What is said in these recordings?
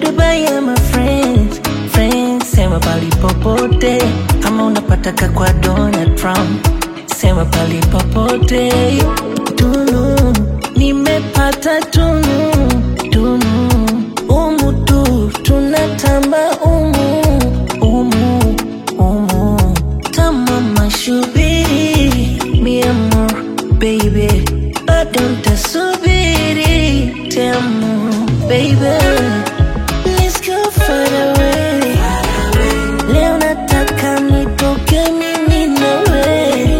Dubai ama friends, friends, sema pali popote. Kama unapataka kwa Donald Trump, sema pali popote. Tunu, nimepata tunu, tunu, umu tu, tunatamba umu, umu, umu. Tamama shubiri, mi amor, baby, bado ntasubiri, te amo, baby. Let's go far away. Leo nataka nitoke mimi nawe.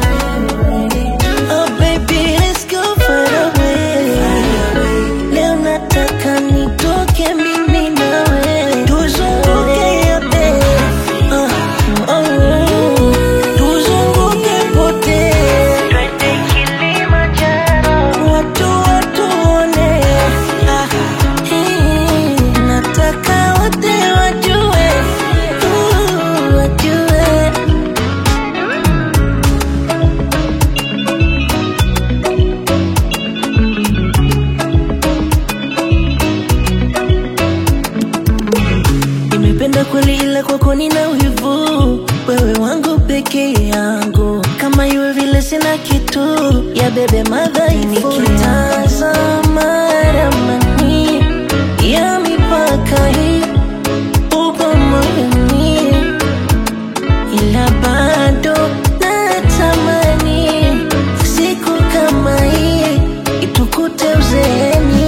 Oh baby, let's go far away. Leo nataka nitoke mimi nawe. Tuzunguke yote. Oh, oh, oh. Tuzunguke pote. Watu watuone. Ah, hii, nataka wote wajue. Uh, wajue. Nimependa kweli ila kwako nina wivu, wewe wangu peke yangu, kama iwe vile sina kitu ya bebe madhaifu. Nikitazama ramani ya mipaka hii upo moyoni, ila bado natamani siku kama hii itukute uzeeni